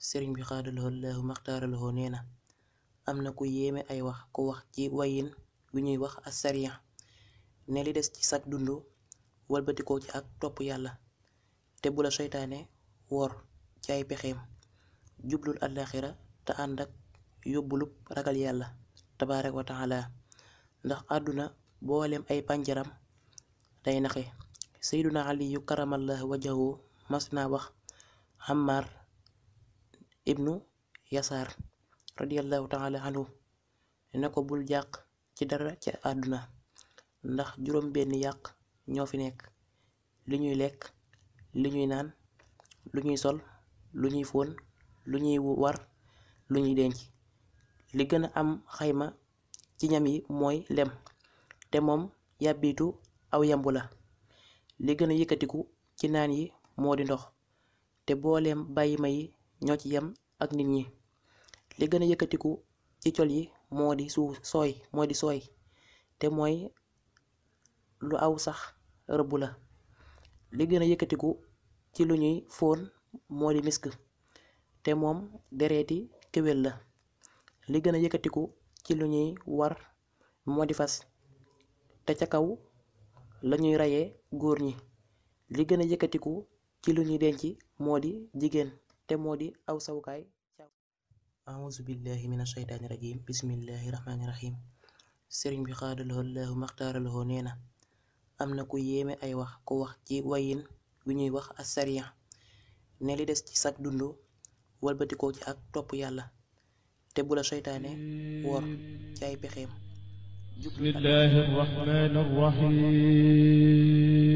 sëriñ bi xaadalahoo laahu maxtaaralahoo nee na am na ku yéeme ay wax ku wax ci wayin wi ñuy wax asariya ne li des ci sag dund walbatikoo ci ak topp yàlla te bu la seytaane wor ci ay pexeem jublul àllaaxira te ànd ak yóbbulub ragal yàlla tabaaraka wa taala ndax àdduna booleem ay pànjaram day naxe seyduna aliyu karamallahu wajahu mas naa wax Ammar ibnu yasaar radiallahu taala anhu ne ko bul jàq ci dara ci àdduna ndax juróom benn yàq ñoo fi nekk li ñuy lekk li ñuy naan lu ñuy sol lu ñuy fóon lu ñuy war lu ñuy denc li gën a am xayma ci ñam yi mooy lem te moom yàbbitu aw yambu la li gën a yëkkatiku ci naan yi moo di ndox te booleem bàyyi ma yi ñoo ci yem ak nit ñi li gën a yëkkatiku ci col yi moo di suuf sooy moo di sooy te mooy lu aw sax rëbb la li gën a yëkkatiku ci lu ñuy fóon moo di misk te moom dereeti kéwél la li gën a yëkkatiku ci lu ñuy war moo di fas te ca kaw lañuy rayee góor ñi li gën a yëkkatiku ci lu ñuy denc moo di jigéen te moo di aw sawukaay auzu billahi min asheytaani rajim bismillahi rahmaani rahim sëriñ bi xaadalahoo laahu maxtaaralahoo nee na am na ku yéeme ay wax ku wax ci wayin wi ñuy wax asariya ne li des ci sag dund walbatikoo ci ak topp yàlla te bu la seytaane wor ci ay pexeem بسم الله الرحمن الرحيم